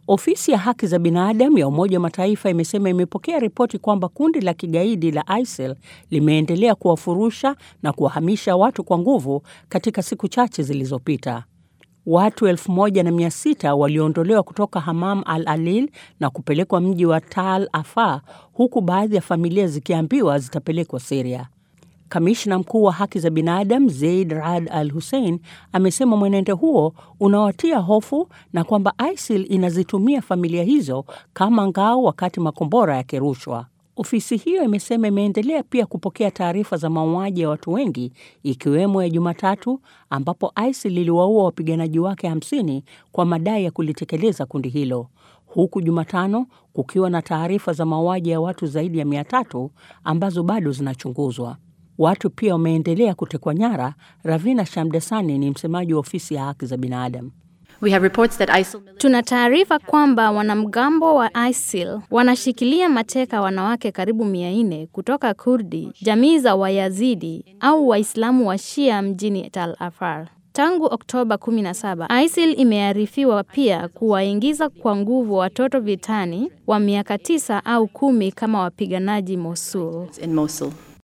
Ofisi ya haki za binadamu ya Umoja wa Mataifa imesema imepokea ripoti kwamba kundi la kigaidi la ISIL limeendelea kuwafurusha na kuwahamisha watu kwa nguvu katika siku chache zilizopita. Watu 1600 waliondolewa kutoka Hamam al-Alil na kupelekwa mji wa Tal Afar, huku baadhi ya familia zikiambiwa zitapelekwa Syria. Kamishna mkuu wa haki za binadamu Zeid Raad Al Hussein amesema mwenendo huo unawatia hofu na kwamba ISIL inazitumia familia hizo kama ngao wakati makombora yakirushwa. Ofisi hiyo imesema imeendelea pia kupokea taarifa za mauaji ya watu wengi ikiwemo ya Jumatatu ambapo ISIL iliwaua wapiganaji wake 50 kwa madai ya kulitekeleza kundi hilo, huku Jumatano kukiwa na taarifa za mauaji ya watu zaidi ya 300 ambazo bado zinachunguzwa. Watu pia wameendelea kutekwa nyara. Ravina Shamdasani ni msemaji wa ofisi ya haki za binadamu. We have reports that ISIL Tuna taarifa kwamba wanamgambo wa ISIL wanashikilia mateka wanawake karibu mia nne kutoka Kurdi, jamii za Wayazidi au Waislamu wa Shia mjini Tal Afar. Tangu Oktoba 17, ISIL imearifiwa pia kuwaingiza kwa nguvu watoto vitani wa miaka tisa au kumi kama wapiganaji Mosul. in Mosul.